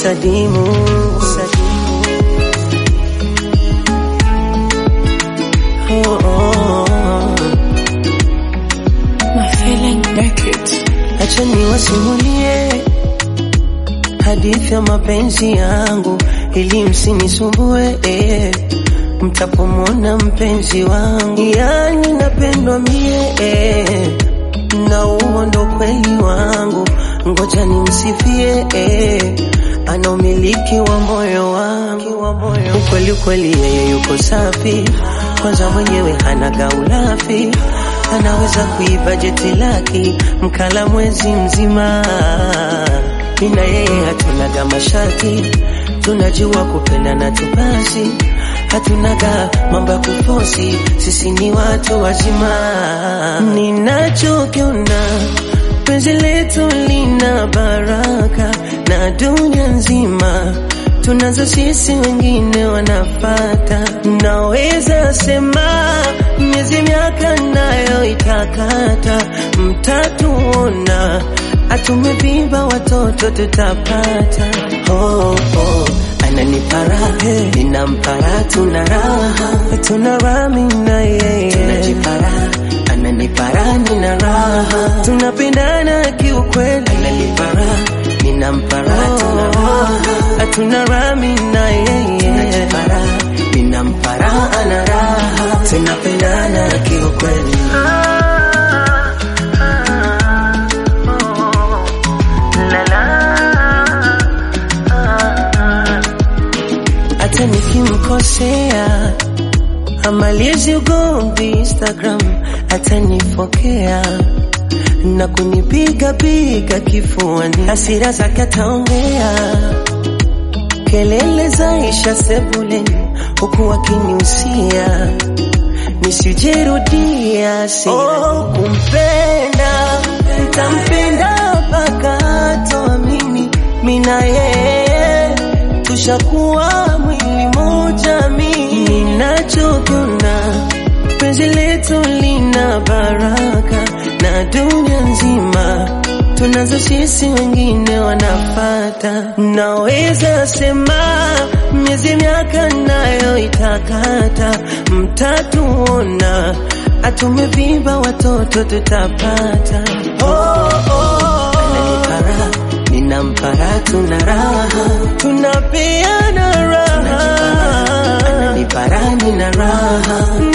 Sadimu, Sadimu. Oh, oh, oh. My feeling naked. Acha niwasimulie hadithi ya mapenzi yangu ili msinisumbue eh. Mtapomwona mpenzi wangu, yani napendwa mie eh. na huo ndo kweli wangu, ngoja nimsifie eh. ana umiliki wa moyo wangu, ukweli ukweli, yeye yuko safi, kwanza mwenyewe hana gaulafi anaweza kuiba jeti laki mkala mwezi mzima. Mina yeye hatunaga mashati, tunajua kupendana tu basi, hatunaga mambo ya kufosi, sisi ni watu wazima. Ninachokiona penzi letu lina baraka na dunia nzima tunazo sisi, wengine wanafata. Naweza sema miezi miaka nayo itakata, mtatuona atumevimba, watoto tutapata. Oh, oh, ananipara ninampara, tuna raha, tuna rami na yeye tunajipara, ananipara nina raha, tunapendana kiukweli, ananipara ninampara, tuna raha, hatuna rami na yeye tunajipara, ninampara ana raha, tunapendana kiukweli. hata nikimkosea amalizi ugomvi Instagram, atanifokea na kunipiga piga kifuani, hasira zake ataongea, kelele zaisha sebuleni, huku akiniusia nisijerudia hasira. Oh, kumpenda ntampenda mpaka toamini mina yeye tushakuwa mwili moja. Mimi ninachokiona penzi letu lina baraka na dunia nzima tunazo sisi, wengine wanafata. Naweza sema miezi miaka nayo itakata, mtatuona atumevimba, watoto tutapata. Oh, oh, ananipara ninampara, tuna raha, tunapeana raha, ananipara nina raha